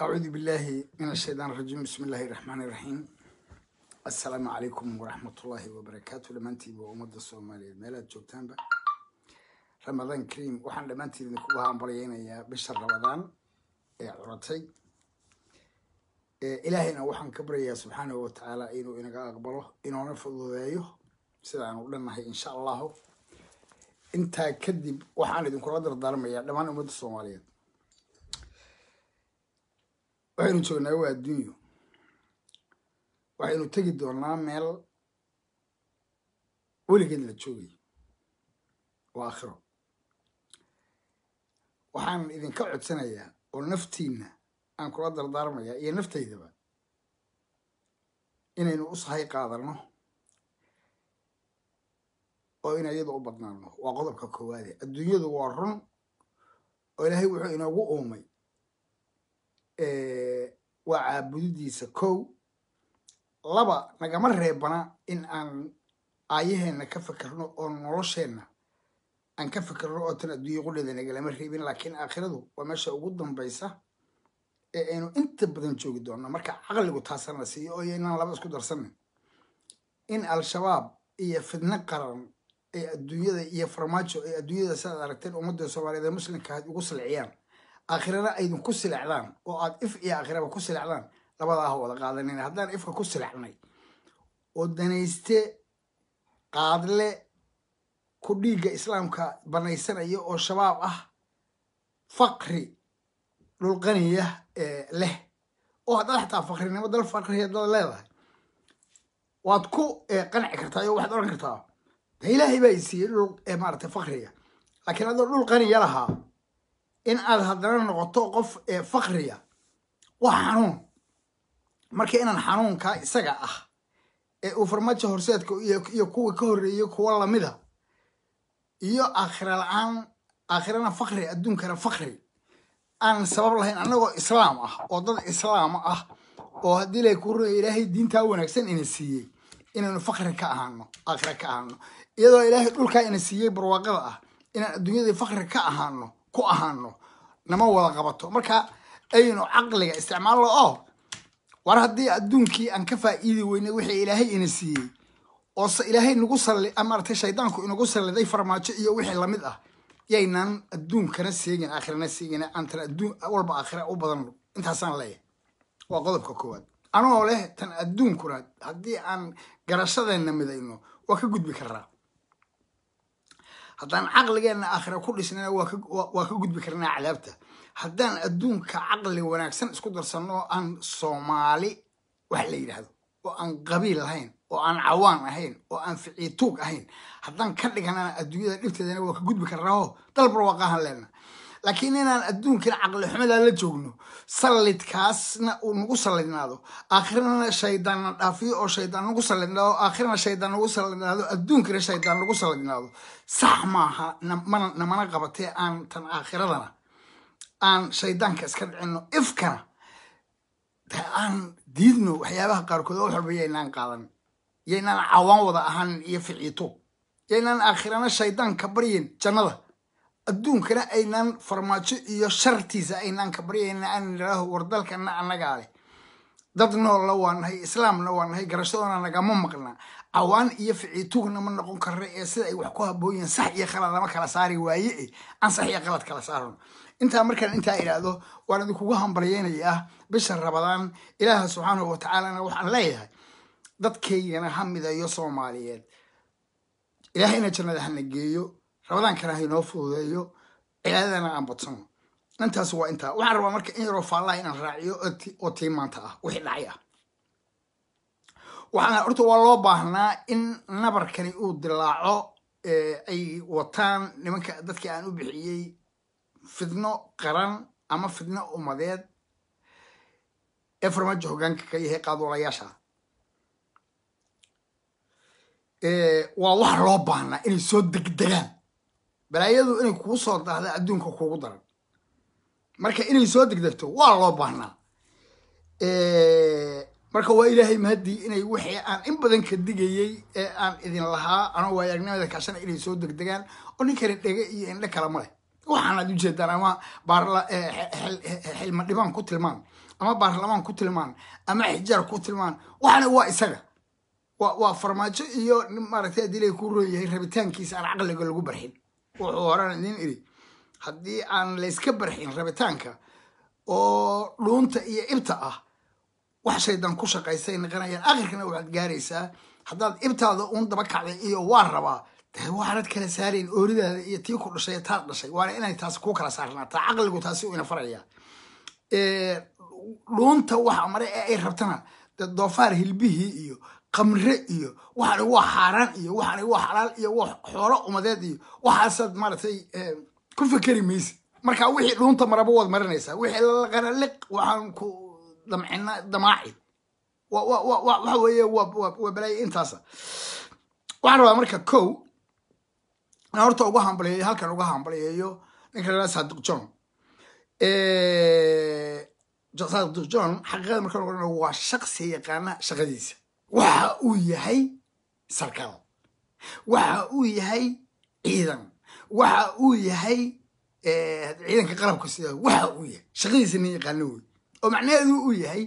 أعوذ بالله من الشيطان الرجيم بسم الله الرحمن الرحيم السلام عليكم ورحمة الله وبركاته لمانتي وأمد الصومالية ميلاد جوجتانبا رمضان كريم وحن لمانتي نكوها عمبريين يا بشر رمضان يا عرتي إلهنا وحن كبريا سبحانه وتعالى إنه إنك أقبله إنه نفض ذايه سيدان ولنا إن شاء الله انت كذب وحن إذن كل هذا الدارمية لما أمد الصومالية waxaynu joognaa waa adduunyo waxaynu tegi doonaa meel weligeed la joogayo waa aakhiro waxaan idinka codsanayaa oo naftiinna aan kula dardaarmayaa iyo naftaydaba inaynu u sahay qaadanno oo in iyada u badnaano waa qodobka koowaade adduunyadu waa run oo ilaahay wuxuu inoogu uumay waa caabudidiisa kow laba nagama reebana in aan aayaheenna ka fekerno oo nolosheenna aan ka fekerno oo tan adduunya qudheeda nagalama reebin laakiin aakhiradu waa meesha ugu dambaysa ee aynu inta badan joogi doonno marka caqligu taasana siiyo oo inaan laba isku darsanin in al-shabaab iyo fidno qaran ay adduunyada iyo farmaajo ay adduunyada sidaad aragteen ummadda soomaaliyeed ee muslimka ahayd ugu silciyaan aakhirana aydin ku silecdaan oo aad if iyo aakhiraba ku silecdaan labadaa ha wada qaadanin haddaan ifka ku silecnay oo danayste qaadle ku dhiigga islaamka banaysanaya oo shabaab ah faqri dhulqaniya leh oo haddaad xataa faqrinimo dal faqriya dad leedahay waad ku qanci kartaa oo waxaad oran kartaa de ilaahay baa isiiyey dhul maarata faqriga laakiin adoo dhul qaniya lahaa in aad haddana noqoto qof fakriya waa xanuun marka inaan xanuunkaa isaga ah ee uu farmaajo horseedka iyo kuwa ka horreeyey kuwa lamida iyo aakhira la-aan aakhirana fakri adduunkana fakri aan sabab lahayn annagoo islaam ah oo dad islaam ah oo haddii lay ku runaya ilaahay diintaa wanaagsan ina siiyey inaynu fakri ka ahaano aakhira ka ahaano iyadoo ilaahay dhulkaa ina siiyey barwaaqada ah inaan adduunyadii fakri ka ahaano ku ahaano nama wada qabato marka aynu caqliga isticmaalno oo war haddii adduunkii aan ka faa'iidi weynay wixii ilaahay ina siiyey oo ilaahay nagu salli maaragtay shaydaanku inagu salliday farmaajo iyo wixii lamid ah yaynaan adduunkana seegin aakhirana seegin aantan adduun walba aakhira u badan intaasaan leeyahay waa qodobka koowaad anoo leh tan adduunkuna haddii aan garashadeenna midayno waa ka gudbi karnaa haddaan caqligeenna aakhira ku dhisnana waa ka gudbi karnaa cadaabta haddaan adduunka caqli wanaagsan isku darsanno oo aan soomaali wax la yidhaahdo oo aan qabiil ahayn oo aan cawaan ahayn oo aan ficiituug ahayn haddaan ka dhiganana adduunyada dhibteedana waa ka gudbi karnaaoo dalbar waaqahan leenna laakiin inaan adduunkana caqli xumadaa la joogno sallidkaasna uu nagu sallidnaado aakhirana shaydaanna dhaafiyo oo shaydaan nagu sallidnaado aakhirana shaydaan nagu sallidnaado adduunkana shaydaan nagu sallidnaado sax maaha namana qabatee aan tan aakhiradana aan shaydaanka iska dhicino ifkana aan diidno waxyaabaha qaarkood oo wax walba yaynaan qaadan yaynaan cawaan wada ahanin iyo ficiito yaynaan aakhirana shaydaanka baryin jannada adduunkana aynaan farmaajo iyo shartiisa aynaan ka baryayna aan nidhaaho war dalkana annagaa leh dad noolla waa nahay islaamna waa nahay garashadona nagama maqna cawaan iyo ficiitugna ma noqon karna ee sida ay wax ku habooyiin sax iyo khalad lama kala saari waaye e aan sax iyo khalad kala saarno intaa markaan intaa idhaahdo waan idinkugu hambalyeynayaa bisha rabadaan ilaaha subxaanahu watacaalana waxaan leeyahay dadkaygana ha midayo soomaaliyeed ilaahayna jannada hana geeyo rabadaankana haynoo fududeeyo cibaadadana aan badsano intaas waa intaa waxaan rabaa marka in yaroo faallaha inaan raaciyo oo tii maanta ah wixii dhacay ah waxaan horta waa loo baahnaa in nabarkani uu dilaaco ay wataan nimanka dadkii aan u bixiyey fidno qaran ama fidno umadeed ee farmaajo hoggaanka ka yahay qaadwalayaasha waa wax loo baahnaa inay soo degdegaan balaayadu inay kugu soo daahda adduunka kugu daran marka inay soo degdegto waa loo baahnaa marka waa ilaahay mahadii inay wixii aan in badan ka digayey ee aan idin lahaa anoo waayagnimada kaashana inay soo degdegaan oo ninkani dhege iyo indhe kale ma leh waxaanaad ujeedaan ama xilma dhibaan ku tilmaan ama baarlamaan ku tilmaan ama xijaar ku tilmaan waxana waa isaga waa waa farmaajo iyo maaragtay haddii lay ku roon yahay rabitaankiisa aan caqliga lagu barxin wuxuu horaan idin iri haddii aan layska barxin rabitaanka oo dhuunta iyo ibta ah wax shaydan ku shaqaysay naqanayaan akhirkana waxaad gaaraysaa haddaad ibtaada uun daba kacday iyo waa rabaa dee waxaanad kala saarayn ooridaada iyo tii ku dhashay taad dhashay waana inay taasi kuu kala saarnaataa caqligu taasi u ina faraya dhuunta waxa mare ee ay rabtana dee doofaar hilbihii iyo qamre iyo waxani waa xaaraan iyo waxani waa xalaal iyo waa xoolo umadeed iyo waxaasaad maaragtay ku fekeri maysa marka wixii dhuunta maraba waad marinaysaa wixii lalaqana liq waxaan ku damcina damaaci waxa weeye waa balaaye intaasa waxaan rabaa marka kow inaan horta uga hambaliyeeyo halkan uga hambaliyeeyo ninka la saadiq john saadiq john xaqiiqada marka noqon waa shaqsi yaqaana shaqadiisa waxa uu yahay sarkaal waxa uu yahay ciidan waxa uu yahay ciidanka qalabka sida waxa uu yahay shaqadiisa nin yaqaano wey oo macnaheedu uu yahay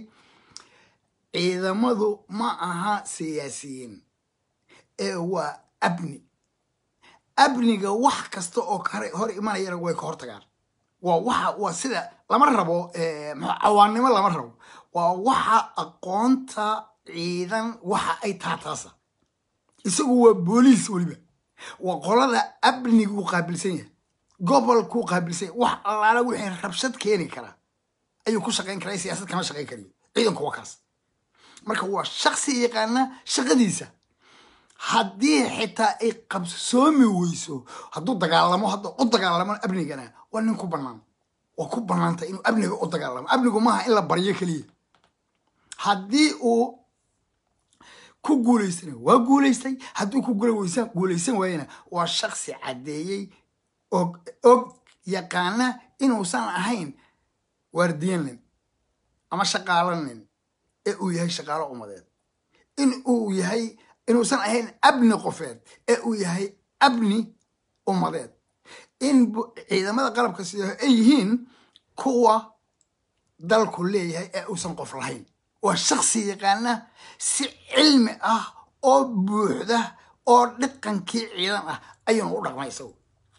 ciidamadu ma aha siyaasiyiin ee waa abni abniga wax kasta oo kare hor imanayana way ka hortagaan waa waxa waa sida lama rabo cawaannimo lama rabo waa waxa aqoonta ciidan waxa ay taataasa isagu waa booliis weliba waa qolada abniguu qaabilsan yahay gobolkuu qaabilsan yahay wax allaala wixii rabshad keeni karaa ayuu ku shaqayn karaa siyaasad kama shaqayn karayo ciidanku waa kaas marka waa shaksi yaqaana shaqadiisa haddii xitaa ay qabsoomi weyso hadduu dagaalamo hadda u dagaalamo abnigana waa nin ku bannaan waa ku bannaanta inuu abniga u dagaalamo abnigu maaha in la baryo keliya haddii uu ku guulaystana waa guulaystay hadduu ku guulaysan waayana waa shaksi caddeeyey og og yaqaana inuusan ahayn waardiyanin ama shaqaalanin ee uu yahay shaqaalo umadeed in uu yahay inuusan ahayn abni qofeed ee uu yahay abni ummadeed in ciidamada qalabka sida ay yihiin kuwa dalku leeyahay ee uusan qof lahayn waa shaksi yaqaana si cilmi ah oo buuxda oo dhaqankii ciidan ah ayuuna u dhaqmay isagu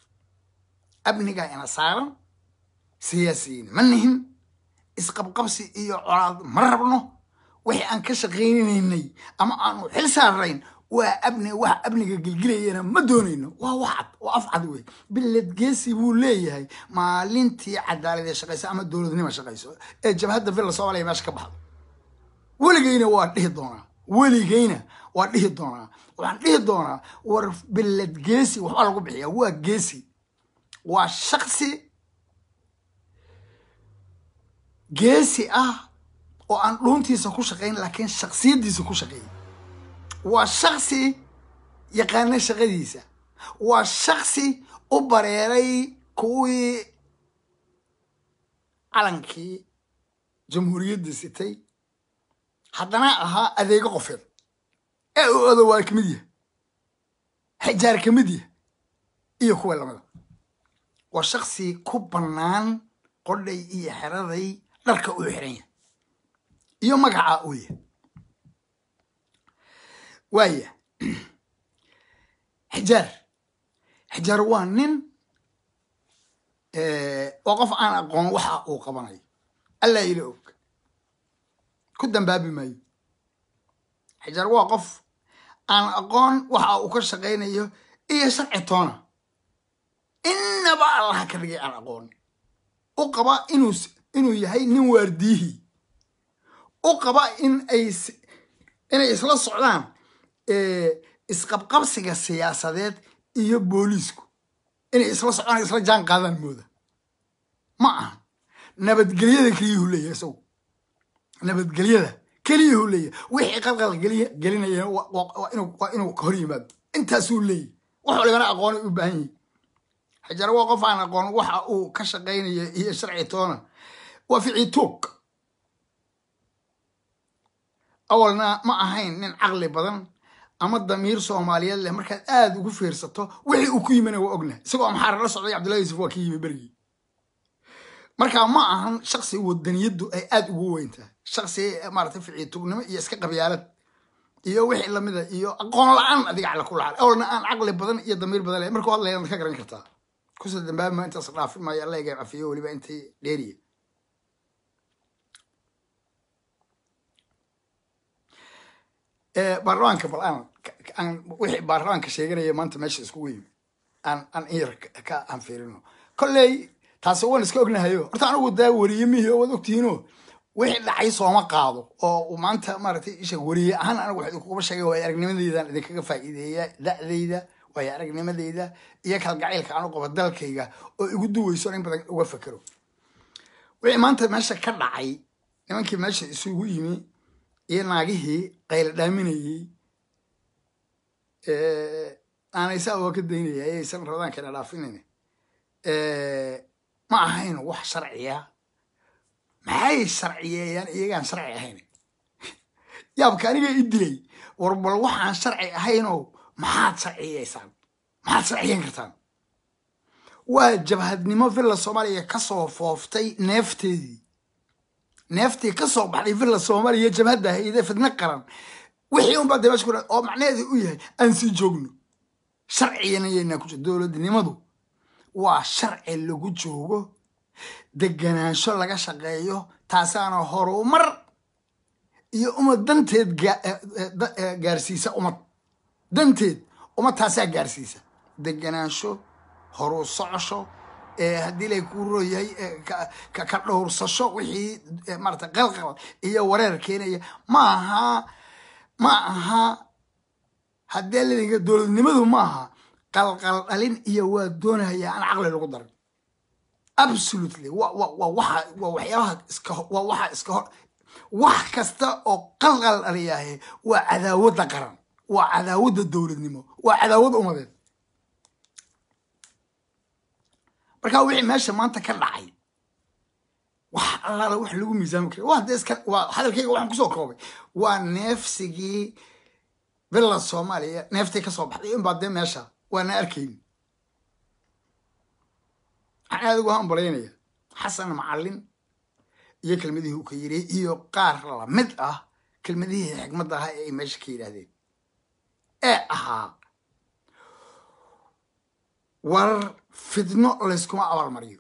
abnigaa ina saaran siyaasiyiin ma nihin isqabqabsi iyo colaad ma rabno wixii aan ka shaqaynaynay ama aanu xil saarayn waa abni wax abniga gelgelayana ma doonayno waa waxcad waa afcad wey biladgeesi buu leeyahay maalintii cadaaladee shaqaysa ama dowladnima shaqayso ee jabhadda villa soomaaliya meesha ka baxdo weligeyna waa dhihi doonaa weligeyna waa dhihi doonaa waxaan dhihi doonaa war biladgeesi waxbaa lagu bixiyaa waa geesi waa shaksi geesi ah oo aan dhuuntiisa ku shaqayn laakiin shaksiyaddiisa ku shaqeeyay waa shaksi yaqaana shaqadiisa waa shaksi u bareeray kuwii calankii jamhuuriyadda sitay haddana ahaa adeego qofeed ee uu odowaal ka mid yahay xijaar ka mid yahay iyo kuwa lamida waa shaksi ku bannaan qodhay iyo xeraday dharka uu xiran yahay iyo magacaa uu yahay waaya xijaar xijaar waa nin waa qof aan aqoon waxa uu qabanayo allaa ila og ku dambaabi maayo xijaar waa qof aan aqoon waxa uu ka shaqaynayo iyo sharci toona innaba allaha ka dhigay aan aqoon u qaba inuu inuu yahay nin waardiyihii u qaba in ay inay isla socdaan isqabqabsiga siyaasadeed iyo booliisku inay isla socdaan isla jaan qaadaan mooda ma aha nabadgelyada keliyuhu leeyahay isagu nabadgelyada keliyuhu leeyahay wixii qalqal geliya gelinaya waa inuu hor yimaado intaasuu leeyahy wax walibana aqoonay u baahan yihi xajaar waa qof aan aqoon waxa uu ka shaqaynaya iyo sharci toona waa ficii tuug awalna ma ahayn nin caqli badan ama damiir soomaaliyeed leh markaad aada ugu fiirsato wixii uu ku yimina waa ogna isagoo amxaara la socday cabdullahi yusuf waa ka yimi berigii marka ma ahan shaksi wadaniyadu ay aada ugu weyn tahay shaksi maarata ficiitugnimo iyo iska qabyaalad iyo wixii lamida iyo aqoon la-aan adiga cala kula xal awalna aan caqli badan iyo damiir badan leh markuu hadlayana ka garan kartaa kusoo dambaabma intaas dhaafin maayo alla iga cafiyo weliba intii dheeriya baarlamaanka bal aan aan wixii baarlamaanka sheeganaya maanta meesha iskugu yimi aan aan in yar ka aan fiirino kolley taasi waan iska ognahayo horta anigu daa wariye mihi oo waad ogtihiino wixii dhacay sooma qaado oo maanta maaragtay isha wariye ahaan anigu wax idinkuguma sheegay waayo aragnimadeydan idinkaga faa'iideeya da'dayda waayo aragnimadeyda iyo kalgacaylka aan u qabo dalkayga oo igu duweyso in badan uga fekero wixii maanta meesha ka dhacay nimankii meesha isugu yimi iyo naagihii qayla dhaaminayey aanaysaa waa ka daynaya ayaysan rabadaankana dhaafinayn ma ahayn wax sharciya maxay sharciyeeyaan iyagaan sharci ahayn yaabka aniga i dilay war bal waxaan sharci ahaynoo maxaad sharciyeysaan maxaad sharciyeyn kartaan waa jabhadnimo villa soomaaliya kasoo fooftay neefteedii neeftii kasoo baxday villa soomaaliya jabhadda hayde fidno qaran wixii unbaa dee meesha ku oo macnaheedu u yahay aan sii joogno sharcigana yaynaa ku jiro dowladnimadu waa sharci lagu joogo deganaansho laga shaqeeyo taasaana horumar iyo umad danteed gaarsiisa umad danteed umad taasaa gaarsiisa deganaansho horu socosho haddii lay ku rooyahay ka dhowrsasho wixii maarata qalqal iyo wareer keenaya ma aha ma aha haddee ladinka dowladnimadu ma aha qalqal dhalin iyo waa doonaya aan caqli lagu darin absolutely wa wa wa waxa waa waxyaabaha iska waa waxa iska hor wax kasta oo qalqal dhaliyahe waa cadaawadda qaran waa cadaawadda dowladnimo waa cadaawad umadeed marka wixii meesha maanta ka dhacay wax allaala wax lagu miisaami kara waa dee iska waa hadalkayga waxaan kusoo koobay waa neefsigii villa soomaaliya neeftii kasoo baxday inbaa dee meesha waana arkayn waxaan aada ugu hambalaynaya xasan macallin iyo kelmadihii uu ka yiri iyo qaar lamid ah kelmadihii xikmadda ahaa ee ay meesha ka yidhaahdeen ee ahaa war fidno layskuma abaalmariyo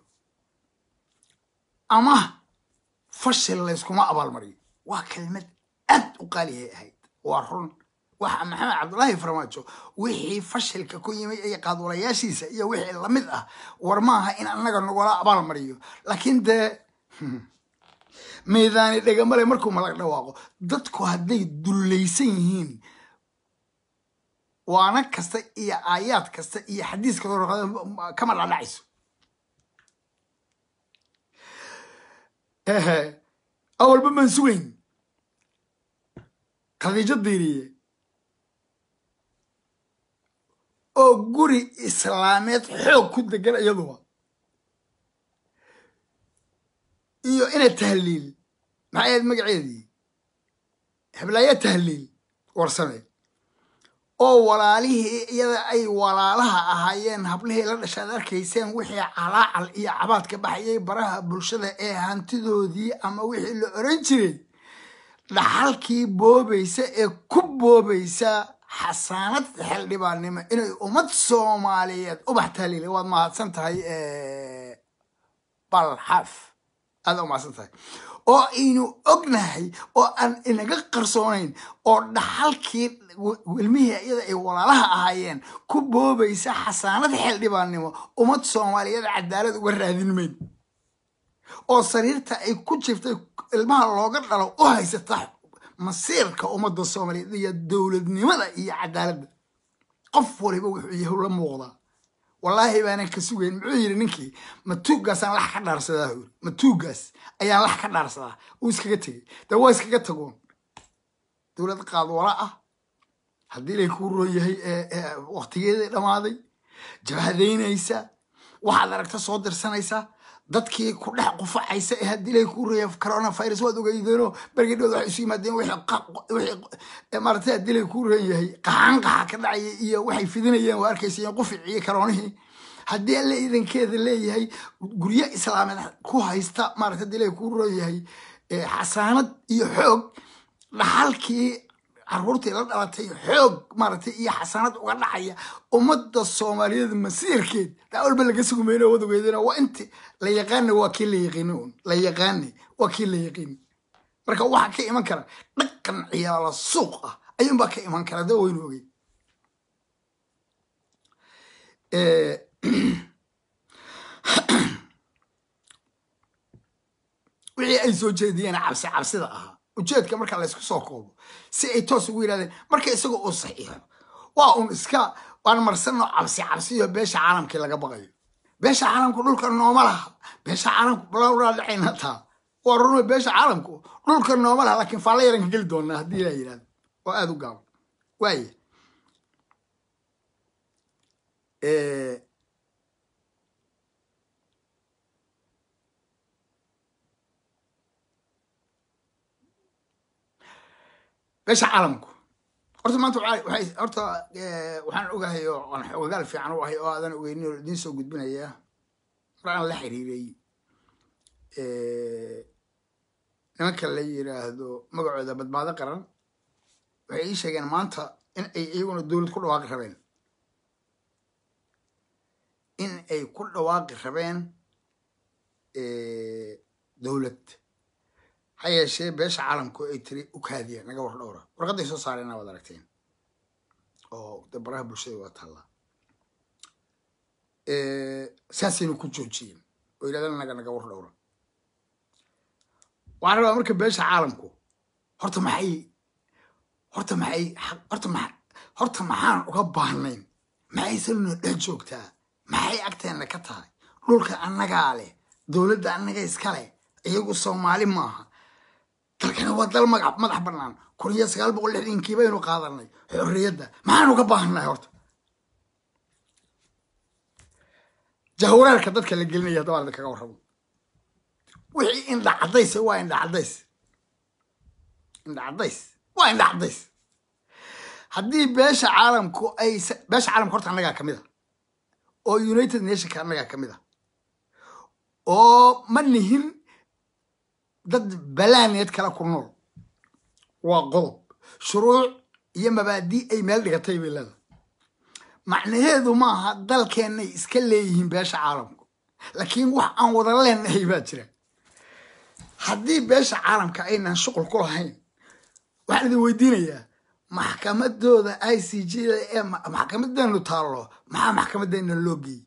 ama fashil layskuma abaalmariyo waa kelmad aad u qaalihay ahayd waa run waxa maxamed cabdullaahi farmaajo wixii fashilka ku yimid iyo qaadwalayaashiisa iyo wixii lamid ah war maaha in annaga nagula abaalmariyo laakiin dee miidaani dhegamale markuu malag dhawaaqo dadku hadday dullaysan yihiin waana kasta iyo aayaad kasta iyo xadiis kasta kama dhadhacayso awalba maan sugayn khadiijo diiriye oo guri islaameed xoog ku degan iyaduba iyo ina tahliil maxay ahayd magaceedii heblaaya tahliil warsame oo walaalihii iyada ay walaalaha ahaayeen hablihii la dhashaad arkayseen wixii calaacal iyo cabaad ka baxayay baraha bulshada ee hantidoodii ama wixii la oran jiray dhaxalkii boobaysa ee ku boobaysa xasaanad xildhibaannimo inay ummad soomaaliyeed ubax tahliila waad mahadsan tahay balxaf aada u mahadsan tahay oo aynu ognahay oo aan inaga qarsoonayn oo dhaxalkii ilmihii iyada ay walaalaha ahaayeen ku boobaysa xasaanad xildhibaannimo ummad soomaaliyeed cadaalad uga raadin mayn oo sariirta ay ku jirtay ilmaha looga dhalo u haysata masiirka ummadda soomaaliyeed iyo dowladnimada iyo cadaaladda qof waliba wuxuu yahu la muuqdaa wallaahi baanan ka sugayn muxuu yidhi ninkii matuuggaasaan lax ka dhaarsadaa huri matuuggaas ayaan lax ka dhaarsadaa uu iskaga tegey dee waa iskaga tagoon dowlad qaadwala ah haddii lay kuu roon yahay waktigeedii dhammaaday jabhadaynaysa waxaad aragta soo dirsanaysa dadkii ku dhex qufacaysa ee haddii lay kuu roon yahay coronavirus waad ogeydeenoo bergedhood waxay isu yimaadeen wixii maaragtay haddii lay kuu roon yahay qaxaan qaxa ka dhacaya iyo waxay fidinayeen waa arkaysayeen quficii karoonihii haddii alle idankeeda leeyahay guryo islaameed ku haysta maarata hadii ilahay ku rooyahay xasaanad iyo xoog dhaxalkii caruurtii la dhalatay xoog maaragtay iyo xasaanad uga dhacaya ummadda soomaaliyeed masiirkeed daa walba laga sugmayno wadageedana waa inti la yaqaana waa kii la yaqiini un la yaqaanay waa kii la yaqiini marka waxaa ka iman kara dhaqan ciyaala suuq ah ayuunbaa ka iman kara dee waynu ogey wixii ay soo jeediyeen cabsi cabsida ahaa ujeedka marka laysku soo koobo si ay toos ugu yidhahdeen marka isagoo uu saxiixo waa un iska waan marsano cabsi cabsiyo beesha caalamkii laga baqayo beesha caalamku dhulka nooma laha beesha caalamku balawraa dhacayna taa waa runa beesha caalamku dhulka nooma laha laakiin faalla yaranka geli doonaa haddii la yidhahdo oo aada u gaabo waaya beesha caalamku horta maanta waxay horta waxaan ogahay oo aan xogagaal fiican u ahay oo aadan ogeynin oo idiin soo gudbinaya mar aan la xiriiray nimanka la yiraahdo magacooda badbaado qaran waxay ii sheegeen maanta in ay iyaguna dowlad ku dhawaaqi rabeen in ay ku dhawaaqi rabeen dowlad ha yeeshee beesha caalamku ay tiri u kaadiya naga war dhowra warqadday soo saareen waad aragteen oo de baraha bulshada waa taallaa saasaynu ku joojiyeen oo yidhahdaan naga naga war dhowra waxaan rabaa marka beesha caalamku horta maxay horta maxay horta ma horta maxaan uga baahnayn maxaysan noo dhex joogtaa maxay agteenna ka tahay dhulka annagaa leh dowladda annaga iska leh iyagu soomaali maaha dalkana waa dal magac madax bannaan kun iyo sagaal boqol lixdankii baynu qaadanay xorriyadda maxaan uga baahannahay horta jahwareerka dadka la gelinaya haddaba arda kaga warramo wixii indha caddays waa indha caddays indha caddays waa indha caddays haddii beesha caalamku ay beesha caalamka horta annagaa ka mid a oo united nationka annagaa ka mid a oo ma nihin dad balaaneed kale ku nool waa qodob shuruuc iyo mabaadii ay meel dhigatay bay leedahay macnaheedu maaha dalkeennay iska leeyihiin beesha caalamku laakiin wax aan wada leenahay baa jira haddii beesha caalamka aynan shuqul ku lahayn waxaan idin weydiinayaa maxkamadooda i c g da ee maxkamadeenu taallo maxaa maxkamadeena loo geeyey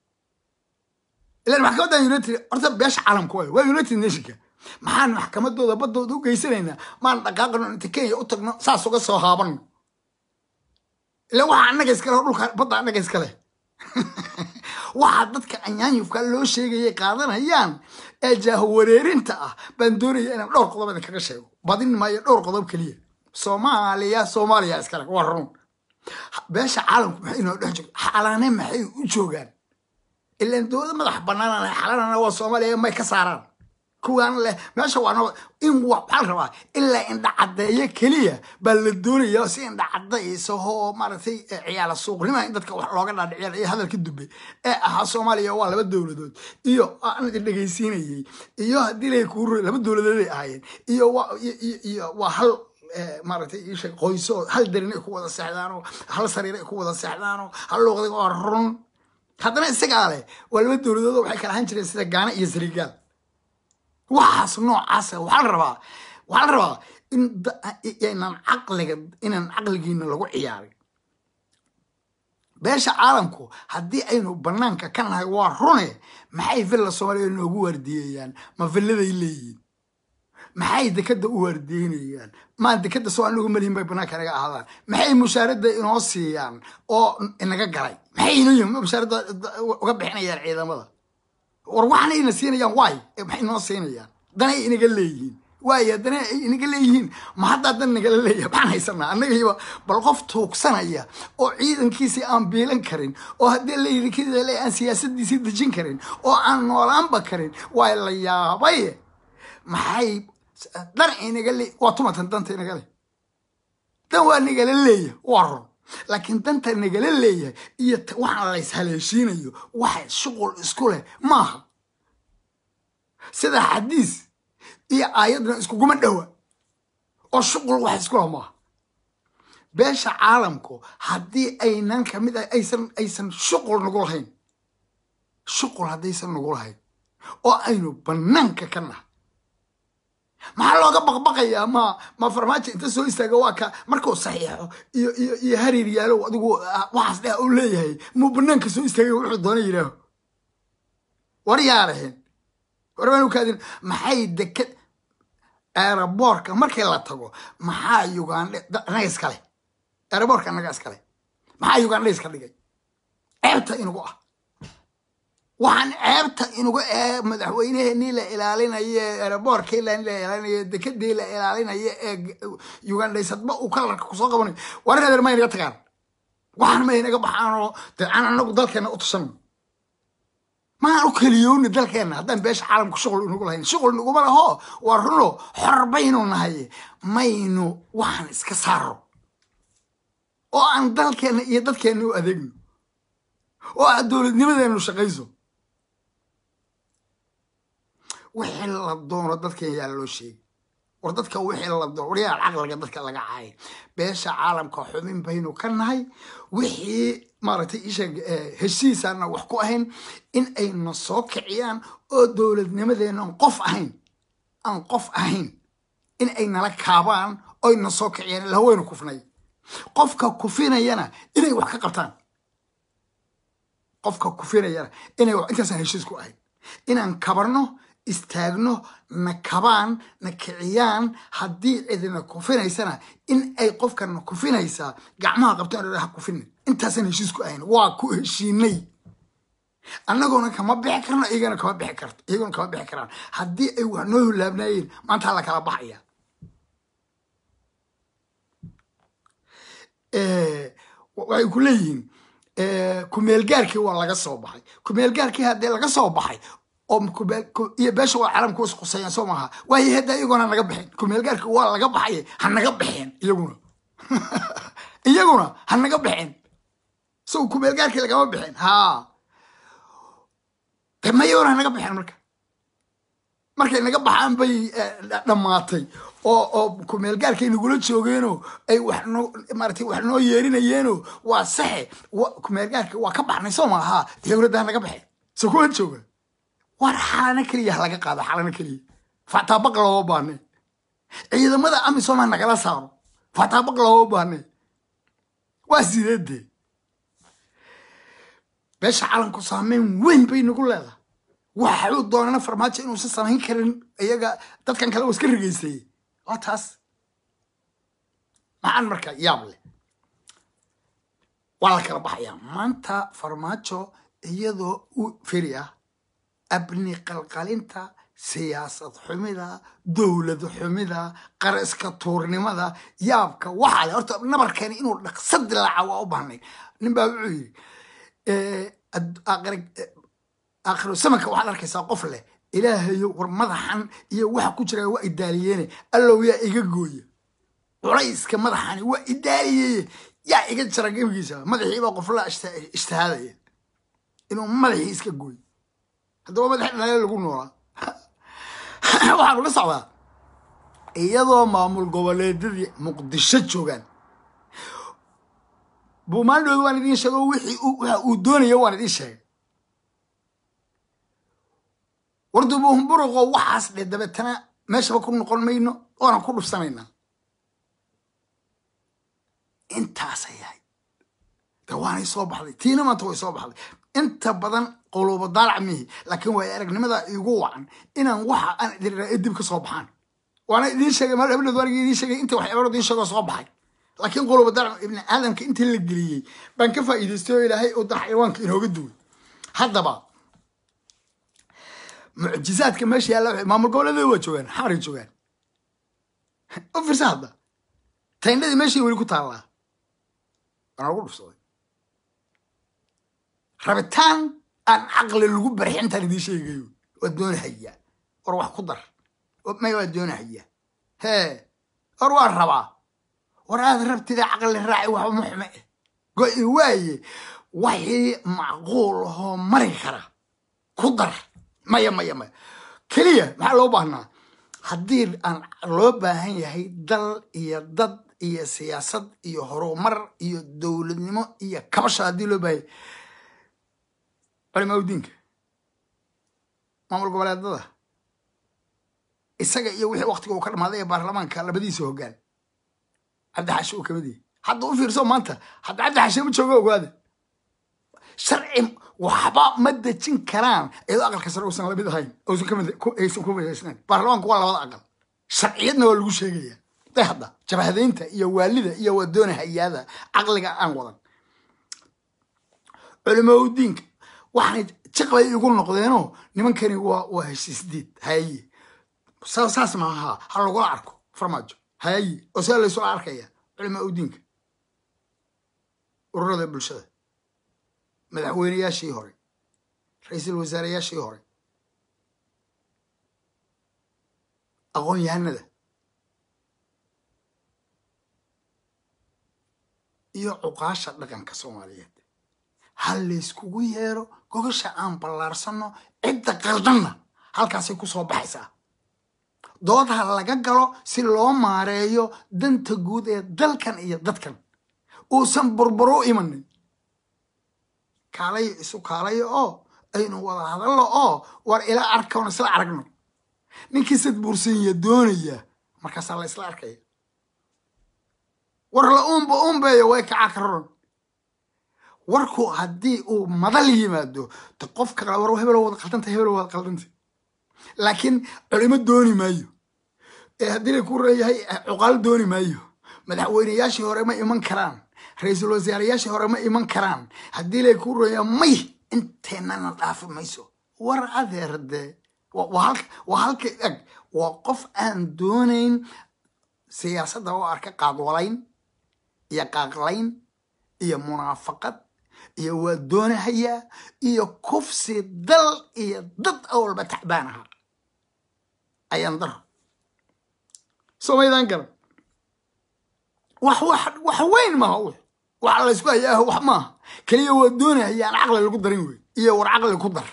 ilan maxkamaddan united horta beesha caalamka waay waa united nationka maxaan maxkamadooda baddooda u geysanaynaa maan dhaqaaqano inta kenya u tagno saas uga soo haabano ila waxa annaga iskale dhulka badda annaga iskale waxaa dadka anyaanyufka loo sheegayay qaadanayaan ee jaahawareerinta ah baan doonaya inaan dhowr qodob idin kaga sheego badin maayo dhowr qodob keliya soomaaliya soomaaliya iskale waa run beesha caalamku maxay inoo dhex joogta xalaane maxay u joogaan ilaan dowlada madax banaanana xalanana waa soomaaliya may ka saaraan kuwaan leh meesha waa in waxaa la rabaa ilaa indha caddeeyo keliya baa la doonaya si indha caddaysa oo maaragtay ciyaala suuqnima in dadka wax looga dhaadhiciya iyo hadalka dube ee ahaa soomaaliya waa laba dowladood iyo aan idin dhegaysiinayay iyo haddii lay kuu laba dowladood ay ahaayeen iyo iyo waa hal maaragtay isha qoyso hal darin ay ku wada seexdaanoo hal sariir ay ku wada seexdaanoo hal luuqday waa run haddana isagaa leh waa laba dowladood waxay kala ahaan jireen sida gaana iyo sarigaal waxaas noocaasa waxaa la rabaa waxaa la rabaa in inaan caqliga inaan caqligiina lagu ciyaarin beesha caalamku haddii aynu banaanka ka nahay waa rune maxay villa soomaaliya noogu waardiyeeyaan ma villaday leeyihiin maxay dekada u waardiyeynayaan maa dekada soo anagu malihin bay banaanka naga ahaadaan maxay mushaarada inoo siiyaan oo inaga galay maxay inoo mushaarada uga bixinayaan ciidamada war waxna ina siinayaan waay maxay inoo siinayaan danay inaga leeyihiin waaya dana ay inaga leeyihiin ma haddaa dan nagala leeyahay maxaan haysanaa annagaiba bal qof tuugsanaya oo ciidankiisii aan biilan karin oo haddii layidhi aan siyaasadiisii dejin karin oo aan noolaanba karin waa la yaabay maxay dan inaga le waa tumatan danta inaga le dan waa nagala leeya waa run laakiin danta nagala leeyahay iyo waxaan lays haleeshiinayo waxa shuqul isku leh maaha sida xadiis iyo aayadna iskuguma dhowa oo shuqul wax isku leh maaha beesha caalamku haddii aynan kamid ah aysan aysan shuqul nagu lahayn shuqul haddaysan nagu lahayn oo aynu bannaanka ka nahay maxaa looga baqbaqayaa ma ma farmaajo inta soo istaaga waa ka markuu saxiixo iyo iyo iyo hariir yaalow adigu waxaas dheh uu leeyahay muu bannaanka soo istaagay wuxuu doona yidhaaho war yaaraheen warbaanu kaadin maxay deked aeroboorka markii la tago maxaa ugandhe anaga iskale aeroboorka anaga iskale maxaa ugandhe iska dhigay ceebta inugu ah waxaan ceebta inuga ee madaxweyneheenii la ilaalinaye aeroboorkii la ilaalinaye dekadii la ilaalinaye ee ugandhaysadba uu kalarka kusoo qabanayo war reer ma inaga tagaan waxaan ma inaga baxaanoo dee aan anagu dalkeena u tusanno maan u keliyooni dalkeenna haddaan beesha caalamka shuqul inugu lahayn shuqul naguma laho waa runo xor baynu nahay maynu waxaan iska saaro oo aan dalkeenna iyo dadkeenna u adeegno oo aad dowladnimadeenu shaqayso wixii la doono dadkan yaa loo sheegay war dadka wixii la doono waryaal caqliga dadka laga caayay beesha caalamka xubin baynu ka nahay wixii maaragtay isheeg heshiisaana wax ku ahayn in ayna soo kiciyaan oo dowladnimadeena aan qof ahayn aan qof ahayn in ay nala kaabaan oyna soo kiciyaan ila haweynu kufnay qofka kufinayana inay wax ka qabtaan qofka kufinayana inay intaasaan heshiis ku ahayn inaan kabarno istaagno na kabaan na kiciyaan haddii cidina kufinaysana in ay qofkana kufinaysaa gacmaha qabtaan ha kufina intaasaan heshiis ku ahayn waa ku heshiinay annagoona kama bixi karno iyagana kama bixi karto iyagona kama bixi karaan haddii ay wax noo hulaabnaayeen maanta la kala baxaya waxay ku leeyihiin kumeelgaarkii waa laga soo baxay kumeelgaarkii haddii laga soo baxay oo iyo beesha waa caalamka is qusayaan soo maaha waayo hadda iyaguna naga bixin kumeelgaarkii waa laga baxay ha naga bixeen iyaguna iyaguna ha naga bixeen so kumeelgaarkii lagama bixin ha de ma iyaguna ha naga bixeen marka markay naga baxaan bay dhammaatay oo oo kumeelgaarkay nagula joogeenoo ay wax noo maaratay wax noo yeerinayeenoo waa saxe kumeelgaarka waa ka baxnay soo maaha dowladda ha naga baxeen so kuwa jooga war xalana keliya ha laga qaado xalana keliya fataabaq looma baane ciidamada amisom ha nagala saaro fataabaq looma baane waa sideedee beesha calanku saameyn weyn bay nagu leedahay waxuu doonana farmaajo inuusan samayn karin iyaga dadkan kale oo iska rigeystay waa taas maxaan marka yaab leh waa la kala baxayaa maanta farmaajo iyadoo u feri ah abni qalqalinta siyaasad xumida dowlad xumida qaraska tuurnimada yaabka waxaa le horta nabarkeeni inuu dhaqsa dilaaca waa u baahnay nin baa wuxuu yidhi aakhiro samanka waxaad arkaysaa qof leh ilaahayo war madaxan iyo waxa ku jira waa idaaliyeene allow yaa iga gooya culayska madaxani waa idaaliyeye yaa iga jara gebigiisa madaxiibaa qofla ijtihaadaya inuu madaxii iska gooyo haddaba madaxi dhalaale lagu noolaa waxaan ula socdaa iyadoo maamul goboleedyadii muqdisho joogaan buumaandhooda waan idiin sheego wixii waxa uu doonaya waan idiin sheegay wardubuhumburuqo waxaas dhe dabeetana meeshaba ku noqon mayno oonan ku dhufsanaynaa intaasay yahay de waanay soo baxday tiina maanta way soo baxday inta badan qoluuba daalac mihi laakiin waay aragnimada igu wacan inaan waxa aan idin raa dib ka soo baxaan waana idiin sheegay mal hablood waan idiin sheegay inta waxyaabaro idiin sheegoo soo baxay laakiin qoluuba daalac ibni aadamka intii la geliyey baan ka faa'iidaystay oo ilaahay oo dar xayawaanka inooga duway haddaba mucjizaadka meesha yaalla maamul goboleedyada waa joogaan xamaray joogaan u fiirsa hadda tayndhadii meeshay weli ku taallaa waana lagu dhufsaday rabitaan aan caqli lagu barxin intaan idiin sheegayo waa doonahaya war wax ku dar may waa doonahaya hee war waa rabaa war aad rabtida caqli raaci waxba ma xume eh go-i waaye wixii macquul ahoo mari kara ku dar maya maya maya keliya maxaa loo baahnaa haddii aan loo baahan yahay dal iyo dad iyo siyaasad iyo horumar iyo dowladnimo iyo kabasha haddii loo baahan yahay culimaa udiinka maamul goboleedada isaga iyo wixii waktiga uu ka dhamaaday ee baarlamaanka labadiisa hoggaan cabdi xaashi uu kamid yahay hadda u fiirso maanta hadda cabdi xaashi ma joogo ogaada sharci waxba ma dejin karaan iyadoo aqalka sare uusan lamid ahayn uusan kamid aysan ku midaysnayn baarlamaanku waa labada aqal sharciyadna waa lagu sheegaya day hadda jabhadaynta iyo waalida iyo wadoona hayaada caqliga aan wadan culimaa udiinka waxay jiqbay igu noqdeenoo nimankani waa waa heshiisdiid haye saas maaha ha lagula arko farmaajo haye oo sidaa laysula arkaya culimaa udiinka ururada bulshada madaxweyneyaashii hore ra-iisul wasaareyaashii hore aqoon yahanada iyo cuqaasha dhaqanka soomaaliyeed ha layskugu yeero gogasha aan ballaarsano cidda qaldanna halkaasay ku soo baxaysaa dood ha laga galo si loo maareeyo danta guud ee dalkan iyo dadkan uusan burburo imanin kaalayo isu kaalayo oo aynu wada hadalno oo war ila arkoon isla aragno ninkii sad buursanya doonaya markaasaa la isla arkaya war la uunba uunbeeyo way kacaa ka roron warku haddii uu madal yimaado de qofka war hebelo wada qaldanta hebelo wada qaldanta laakiin culimo dooni maayo ee haddii la ku reeyahay cuqaal dooni maayo madaxweyneyaashii hore ma iman karaan ra-iisul wasaarayaashii hore ma iman karaan haddii lay ku reeya may inteennana dhaafi mayso war adeer dee waa halka eg waa qof aan doonayn siyaasadda oo arka qaadwalayn iyo qaaqlayn iyo munaafaqad iyo waa doonahayaa iyo kufsi dal iyo dad awalba tacbaan ahaa ayaan daro somaydaan garan wax wax wax weyn maaha w waxa laysku hayaa wax maaha keliya waa doonahayaan caqli lagu darin wey iyo war caqli ku dar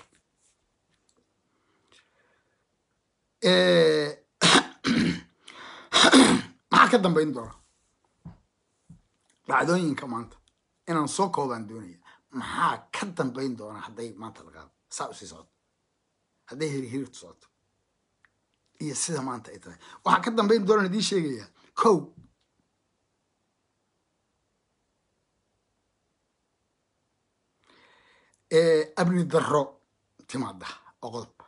maxaa ka dambayn doona dhacdooyinka maanta inaan soo koobaan doonaya maxaa ka dambayn doona hadday maanta la qaado saa usii socoto hadday hiri hiriirtu socoto iyo sida maanta ay tahay waxaa ka dambayn doonaan idiin sheegayaa kow abni darro timaada oo qodob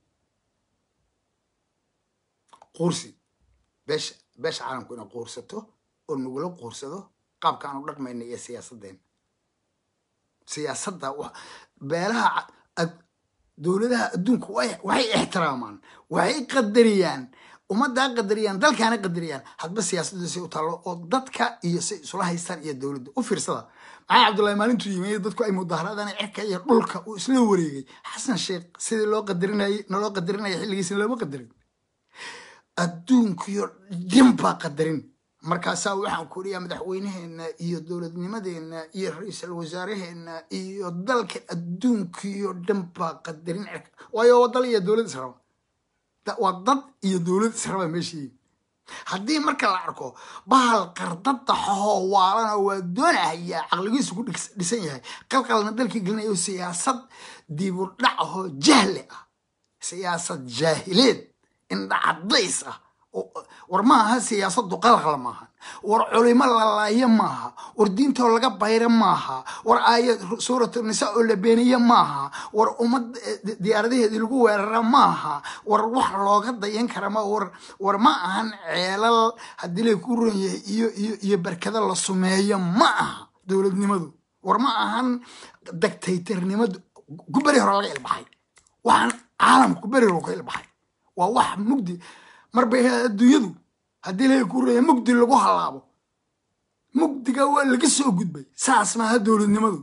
quursi beesha beesha caalamku inay quursato oo nagula quursado qaabka aanu dhaqmayna iyo siyaasaddeena siyaasadda beelaha dowladaha adduunku waxay ixtiraamaan waxay qadariyaan ummaddaa qadariyaan dalkaana qadariyaan hadba siyaasadda si u taallo oo dadka iyo si isula haystaan iyo dowladda u fiirsada maxaa cabdullahi maalintuu yimi dadku ay mudaharaadaan cirka iyo dhulka uu isla wareegay xasan sheekh sidii loo qadarinayay naloo qadarinaya xilligiisina looma qadarin adduunkiyo dhin baa qadarin markaasaa waxaan ku riyaa madaxweyneheena iyo dowladnimadeena iyo ra-iisul wasaaraheena iyo dalka adduunkiyo dhan baa qadarin cirka waayo waa dal iyo dowlad israba waa dad iyo dowlad israba meeshii haddii marka la arko bahal qardada xohoo waalana waa doonahayaa caqligiisu ku dhisan yahay qalqalna dalkii gelinayo siyaasad dibudhac ahoo jahli ah siyaasad jaahileed indhacadays ah war maaha siyaasadu qalqal maaha war culimo lalaayo maaha war diintoo laga bayra maaha war aayad suuratu nisa oo la beeniye maaha war ummad diyaaradaheedii lagu weerara maaha war wax looga dayan kara ma war war ma ahan ceelal haddii lay ku ron yahay iyo iyo iyo barkada la sumeeyo ma aha dowladnimadu war ma ahan dagtaytarnimadu guberi hore laga ilbaxay waxaan caalamka guberi hore ka ilbaxay waa wax mugdi marbay adduunyadu haddii laga kuuraya mugdi lagu halaabo mugdiga waa laga soo gudbay saas maaha dowladnimadu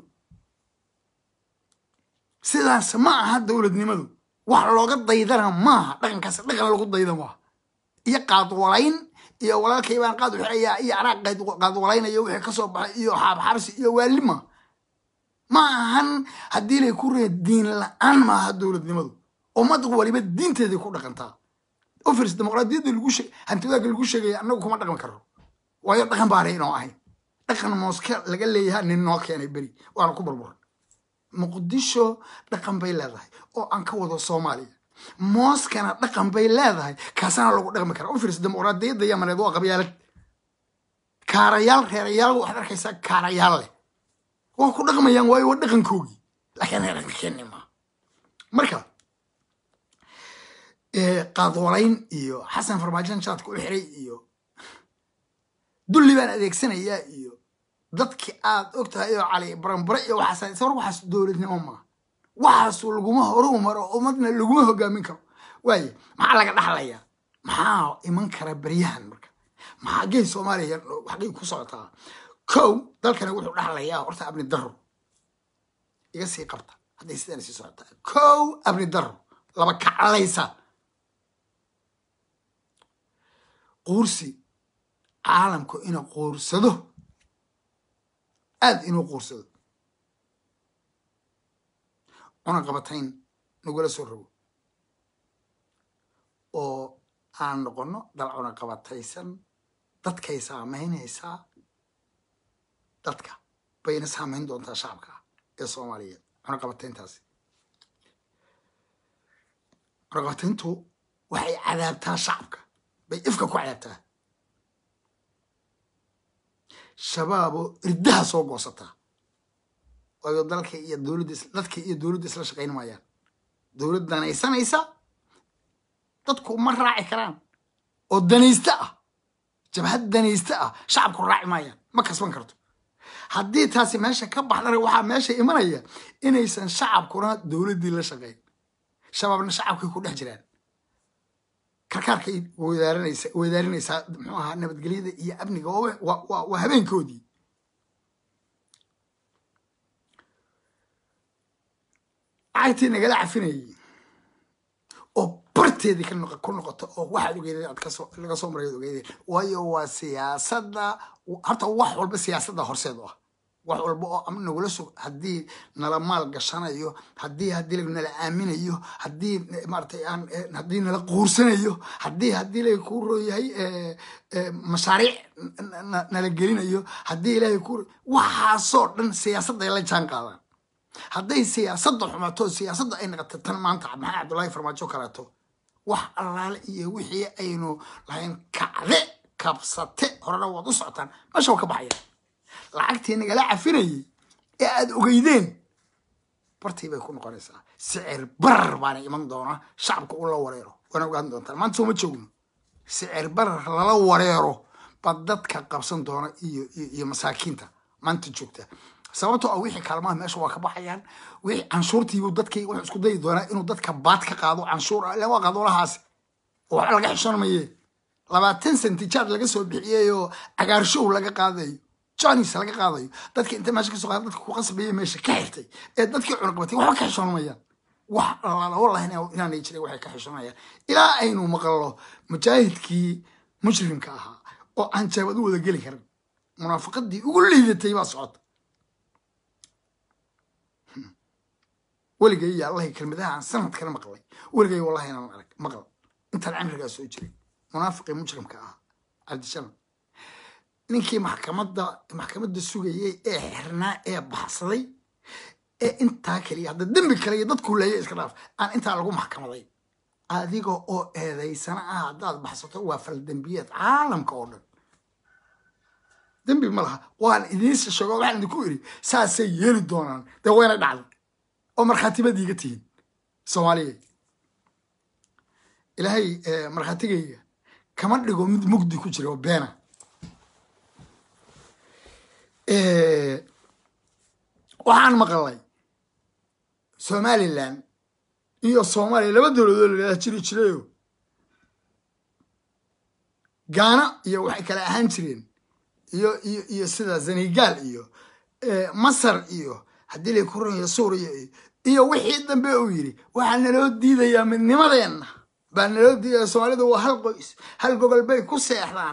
sidaas ma aha dowladnimadu wax looga daydana maaha dhaqankaas dhaqan lagu dayda maaha iyo qaadwalayn iyo walaalkay baan qaad uxirayaa iyo anaa qaadwalaynayo wixii kasoo baxay iyo xaabxabsi iyo waalima ma ahan haddii lay ku ree diin la-aan maaha dowladnimadu ummad waliba diinteeday ku dhaqantaa ofers dimuqraadiyadda lagu sheeg hantiwaaga lagu sheegaya annagu kuma dhaqmi karno waayo dhaqan baanay inoo ahayn dhaqan mooske laga leeyaha nin noo keenay beri waana ku burburan muqdisho dhaqan bay leedahay oo aan ka wado soomaaliya mooskana dhaqan bay leedahay kaasana lagu dhaqmi karaa ofers dimuqraadiyadda yamaneed waa qabyaalad kaarayaal reerayaal waxaad arkaysaa kaarayaal leh waa ku dhaqmayaan waayo waa dhaqankoogii laakiin dhaqankeeni maa marka qaadwalayn iyo xasan farmaajan jaadka u xiray iyo dulli baan adeegsanayaa iyo dadki aad og tahay oo cali baranbare iyo waxaas war waxaas dowladnimo maa waxaas laguma horu maro ummadna laguma hogaamin karo waaye maxaa laga dhaxlayaa maxaa iman kara beryahan marka maxaa gey soomaaliya xaggay ku socotaa kow dalkani wuxuu dhaxlayaa horta abni daro iga sii qabta hadday sidaan sii socotaa kow abni daro laba kaclaysa quursi caalamku inuu quursado aad inuu quursado cunaqabatayn nagula soo rogo oo aan noqono dal cunaqabataysan dadkay saamaynaysaa dadka bayna saamayn doontaa shacabka ee soomaaliyeed cunaqabatayntaasi cunaqabatayntu waxay cadaabtaa shacabka bay ifka ku cadaabtaa shabaabo irdaha soo goosataa waayo dalka iyo dowladda dadka iyo dowladda isla shaqayn maayaan dowlad danaysanaysa dadku ma raaci karaan oo danaysta ah jabhad danaysta ah shacabku raaci maayaan ma kasban karto haddii taasi meesha ka baxdana waxaa meesha imanaya inaysan shacabkuna dowladdii la shaqayn shabaabna shacabkay ku dhex jiraan karkaarkay wadaarinaysa wadaarinaysaa muxuu ahaa nabadgelyada iyo amniga waa habeenkoodii lacagtii nagala cafinayay oo barteedii ku noqoto oo waxaad ogeydeen aad kasoo laga soo maray ad ogeydeen waayo waa siyaasadda horta wax walba siyaasadda horseed u ah wax walba oo am nagula sug haddii nala maal gashanayo haddii haddii nala aaminayo haddii maaratay aan haddii nala quursanayo haddii haddii ilaahay kuu rooyahay mashaariic nala gelinayo haddii ilaahay ku waxaasoo dhan siyaasadday la jaan qaadaan hadday siyaasadda xumato siyaasadda ay noqoto tan maanta maxamed cabdullaahi farmaajo kaleeto wax allaale iyo wixii aynu lahayn kacde kabsate horena waad u socotaan meesha waa ka baxayaan lacagtii nagala cafinayay ee aad ogeydeen bartii bay ku noqonaysaa sicir barar baana iman doona shacabka u la wareero waana ogaan doontaan maanta sooma joogno sicir barar lala wareero bad dadka qabsan doona iyo iyo masaakiinta maanta joogta sababtoo ah wixii kaalmaha meesha waa ka baxayaan wixii canshuurtiibuu dadkii wuxuu isku dayi doonaa inuu dadka baad ka qaado canshuur ah ilaa waa qadoolahaasi oo waxba laga xishoon maye labaatan sentijaad laga soo bixiyey oo cagaarshow laga qaadayo jonis laga qaadayo dadka inta meesha kasoo qaada dadka ku qasbaya meesha ka xirtay ee dadkii cunaqabatay waxba ka xishoonamayaan wax alaala wallahi inaanay jiray waxay ka xishoonayaan ilaa aynu maqallo mujaahidkii mujrimka ahaa oo aan jaabad u wada geli karin munaafaqadii ugu liidatay baa socota weligay iyo allahi kelmadaha aan sanadkana maqlay weligay wallahi inaan arag maqal intaan cimrigaa soo jiray munaafiqii mujrimka ahaa cabdishalam ninkii maxkamadda maxkamadda sugayay ee xirnaa ee baxsaday ee intaa keliya hadda dembi kale iyo dadku leeya iska dhaaf aan intaa lagu maxkamaday adiga oo eedaysana ah haddaad baxsato waa faldembiyeed caalamka oo dhan dembi ma laha waan idiinsa sheego waxaan idinku iri saasay yeeli doonaan dee wayna dhacday oo markhaatibad iiga tihiin soomaaliya ilaahay markhaatigayga kama dhigo mid mugdi ku jira oo beena waxaan maqalay somalilan iyo soomaaliya laba dowladood layidhahda jiri jirayo gaana iyo waxay kale ahaan jireen iyo iyo iyo sida senegal iyo masar iyo haddii lay ku ranayo suuriya iyo iyo wixii dambe uu yidhi waxaa naloo diidayaa midnimadeenna baa naloo diidaya soomaalidu waa hal qoys hal gogol bay ku seexdaan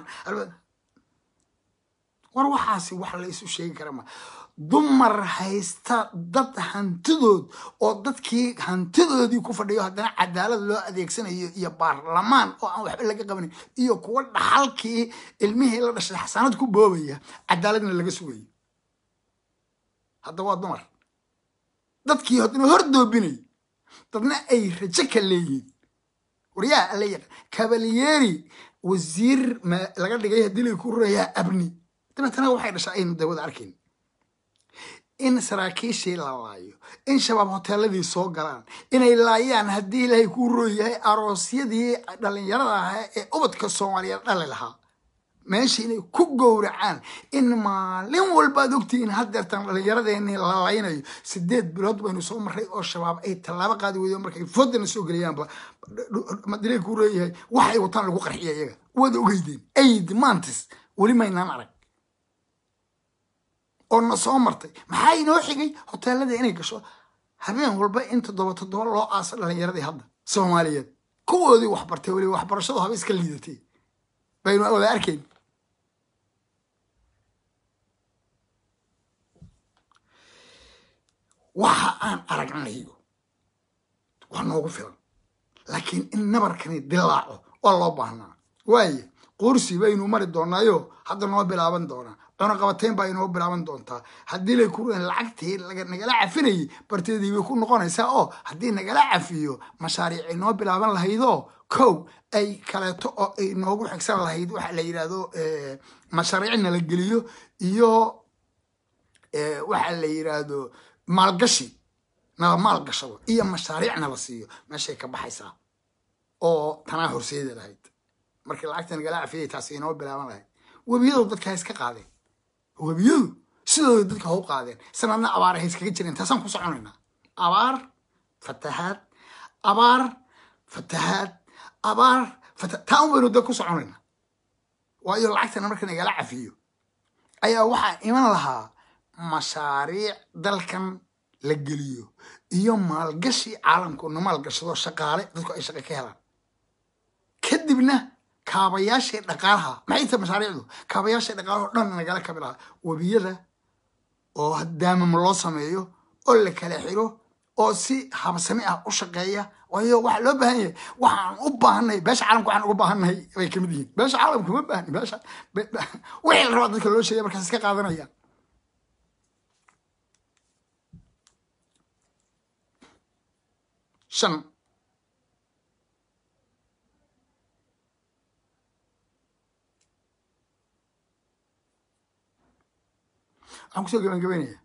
war waxaasi wax la isu sheegi kara ma dumar haysta dad hantidood oo dadkii hantidoodii ku fadhiyo haddana cadaalad loo adeegsanayo iyo baarlamaan oo aan waxba laga qabanin iyo kuwa dhaxalkii ilmihii la dhashay xasaanad ku boobaya cadaaladna laga sugayo hadda waa dumar dadkii haddana hor doobinay dadna ay rajo ka leeyihiin waryaha alla yaqaan kabalyeeri wasiir laga dhigay haddii lay ku rayaa abni dabeetana waxay dhashay aynu dawada arkayn in saraakiishii la laayo in shabaab hoteeladii soo galaan inay laayaan haddii ilaahay kuu rooyahay aroosyadii dhallinyarada ahaa ee ubadka soomaaliyeed dhali lahaa meesha inay ku gowracaan in maalin walbaad ogtihiin haddeertan dhallinyaradeenii la laynayo sideed bilood baynu soo marray oo shabaab ay tallaabo qaadi weydo markay foodana soo geliyaanba madilay kuu rooyahay waxay wataan lagu qarxiya iyaga waad ogeydeen aid mantis weli maynaan arag oo na soo martay maxaa inoo xigay hoteelada inay gasho habeen walba in toddoba toddoba loo aaso dhalinyaradii hadda soomaaliyeed kuwoodii waxbartay weli waxbarashadu haba iska liidatay baynu wada arkayn waxa aan aragnayo waa noogu filan laakiin in nabarkani dilaaco waa loo baahnaa waaye qursi baynu mari doonaayo hadda noo bilaaban doonaa cunaqabateyn baa inoo bilaaban doontaa haddii lay ku lacagtii nagala cafinayay barteedii bay ku noqonaysaa oo haddii nagala cafiyo mashaariic inoo bilaaban lahaydoo kow ay kaleeto oo ay noogu xigsan lahayd waxa la yidhahdo mashaariic nala geliyo iyo waxa la yidhaahdo maalgashi nala maalgashado iyo mashaariic nala siiyo meeshay ka baxaysaa oo tanaa horseedi lahayd markii lacagta nagala cafiyay taasi inoo bilaaban lahayd webiyadu dadka ha iska qaadeen webiyadu sidooda dadka ha u qaadeen sanadna abaar ha iskaga jireen taasaan ku soconaynaa abaar fatahaad abaar fatahaad abaar fata taa un baynu dee ku soconaynaa waayo lacagtana marka nagala cafiyo ayaa waxaa iman lahaa mashaariic dalkan la geliyo iyo maalgashi caalamku na maalgashado shaqaale dadku ay shaqo ka helaan kadibna kaabayaashii dhaqaalaha maxay tahay mashaariicdu kaabayaashii dhaqaalaha o dhan nagala kabi lahaa webiyada oo daamam loo sameeyo oo la kala xiro oo si habsami ah u shaqeeya waayo waxa loo baahan yahay waxaan u baahannahay beesha caalamka waxaan uga baahannahay bay kamid yihiin beesha caalamka ma baahni beesha wixii la rabaa dadka loo sheegaya markaas iska qaadanayaan shan waxaan kusoo gabagabeynaya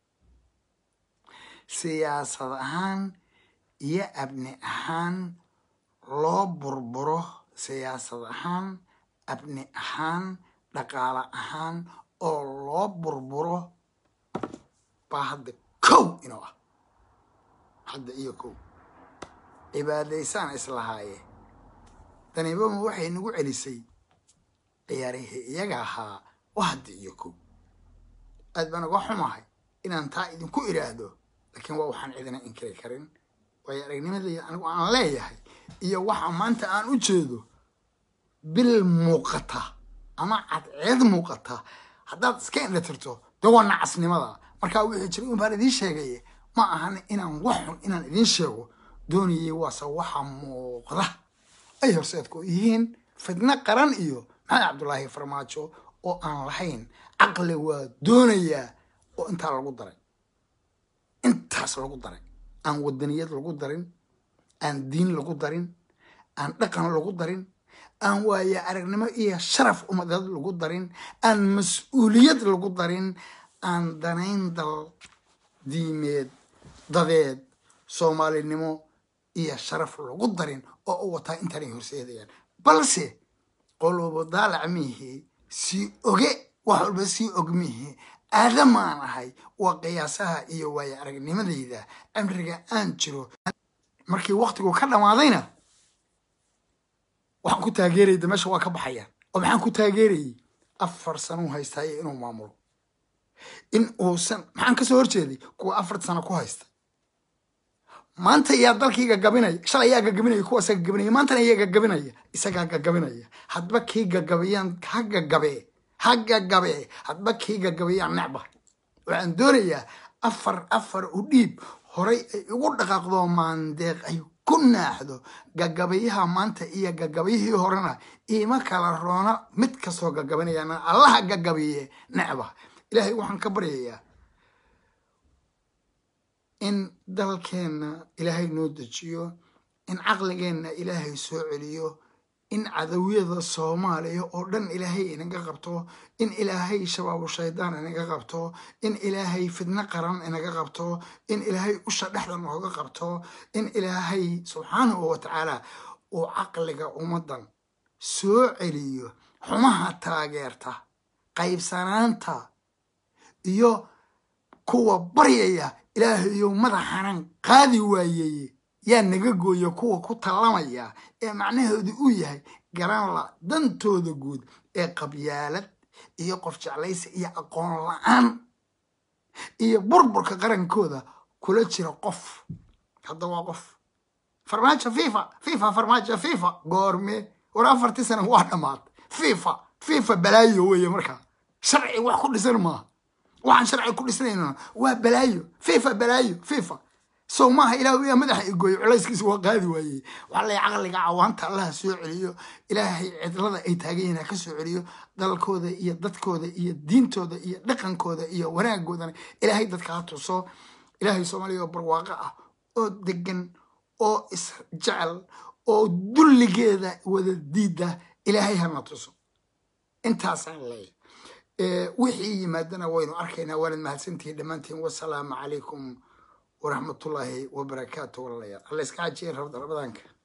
siyaasad ahaan iyo abni ahaan loo burburo siyaasad ahaan abni ahaan dhaqaale ahaan oo loo burburo baa hadda kow inuu ah hadda iyo kow cibaadaysaan islahaaye danibama waxay nagu celisay ciyaarihii iyaga ahaa waa hadda iyo kow aad baan uga xumahay inaan taa idinku idhaahdo laakiin waa waxaan cidina inkiri karin waayo aragnimadayda anigu aan leeyahay iyo waxa maanta aan u jeedo bil muuqata ama cadceed muuqata haddaad iska indhatirto dee waa nacasnimada markaa wixii jiray un baan idiin sheegaye ma ahan inaan wax xun inaan idiin sheego doonayay waase waxa muuqda ay horseedku yihiin fidno qaran iyo maxamed cabdulaahi farmaajo oo aan lahayn caqli waa doonayaa oo intaa lagu daray intaas lagu daray aan wadaniyad lagu darin aan diin lagu darin aan dhaqan lagu darin aan waaya aragnimo iyo sharaf umadeed lagu darin aan mas-uuliyad lagu darin aan danayn dal diimeed dadeed soomaalinimo iyo sharaf lagu darin oo u wataa intaanay horseedayaan balse qolobo daalac miihi sii oge wax walba sii og miihi aadamaan ahay waa qiyaasaha iyo waaya aragnimadayda amriga aan jiro markii waktigu ka dhammaadayna waxaan ku taageerayda meesha waa ka baxayaan oo maxaan ku taageerayay afar sanuu haystaayo inuu maamulo in uusan maxaan kasoo horjeeday kuwa afar sano ku haysta maanta yaa dalkii gagabinaya shalay yaa gagabinaya kuwaasa gagabinaya maantana yaa gagabinaya isagaa gagabinaya hadba kii gagabayaan ha gagabee ha gagabee hadba kii gagabayaan necba waxaan doonayaa afar afar u dhiib horay ay ugu dhaqaaqdo maandeeq ay ku naaxdo gagabayaha maanta iyo gagabayihii horena iima kala roona mid kastoo gagabanayana allaha gagabiye necba ilaahay waxaan ka baryayaa in dalkeenna ilaahay noo dejiyo in caqligeenna ilaahay soo celiyo in cadawiyada soomaaliya oo dhan ilaahay inaga qabto in ilaahay shabaabu shaydaan inaga qabto in ilaahay fidno qaran inaga qabto in ilaahay usha dhexda nooga qabto in ilaahay subxaanahu wa tacaala uu caqliga ummaddan soo celiyo xumaha taageerta qaybsanaanta iyo kuwa baryaya ilaahayo madaxanan qaadi waayeye yaa naga gooya kuwa ku tallamaya ee macnaheedu uu yahay garanla dantooda guud ee qabyaalad iyo qof jeclaysi iyo aqoon la-aan iyo burburka qarankooda kula jira qof hadda waa qof farmaajo fifa fifa farmaajo fifa goorme war afartii sana waa dhammaad fifa fifa balaayo weeye markaa sharci wax ku dhisan maaha waxaan sharci ku dhisnayna waa balaayo fifa balaayo fifa sow maaha ilaahu yaa madaxa igooyo culayskiisa waa qaadi waayey waxaa lay caqliga cawaanta allaha soo celiyo ilaahay cidlada ay taagan yihiin ha ka soo celiyo dalkooda iyo dadkooda iyo diintooda iyo dhaqankooda iyo wanaagoodana ilaahay dadka ha tuso ilaahay soomaaliya oo barwaaqo ah oo degan oo isjecel oo dulligeeda wada diida ilaahay hana tuso intaasaan leeyahay wixii yimaadana waynu arkaynaa waanad mahadsantihiin dhammaantiin wasalaamu calaykum waraxmatullaahi wabarakaatu walaalayaal alla iska cajiyen rabda ramadaanka